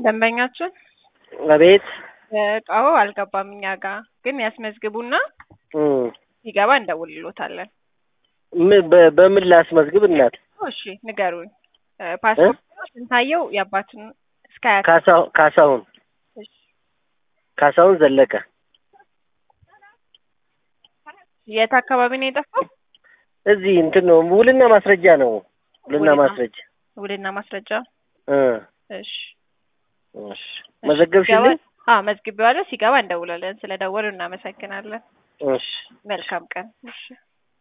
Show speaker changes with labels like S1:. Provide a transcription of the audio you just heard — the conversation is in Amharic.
S1: ደንበኛችን
S2: አቤት
S1: እቃው አልገባም እኛ ጋር ግን ያስመዝግቡና
S2: እም፣
S1: ሲገባ እንደውልሎታለን።
S2: ምን- በ- በምን ላስመዝግብ እናት?
S1: እሺ ንገሩኝ። እ፣ ፓስፖርት ነው ስንታየው የአባትን እስከ አያት
S2: ካሳሁ- ካሳሁን
S1: እሺ።
S2: ካሳሁን ዘለቀ
S1: የት አካባቢ ነው የጠፋው?
S2: እዚህ እንትን ነው ውልና ማስረጃ ነው። ውልና
S1: ውልና-
S2: ማስረጃ
S1: ውልና ማስረጃ።
S2: እ፣
S1: እሺ
S2: እሺ መዘገብሽልኝ?
S1: አዎ መዝግቤዋለሁ። ሲገባ እንደውላለን። ስለ ደወሉ እናመሰግናለን።
S2: እሺ
S1: መልካም ቀን። እሺ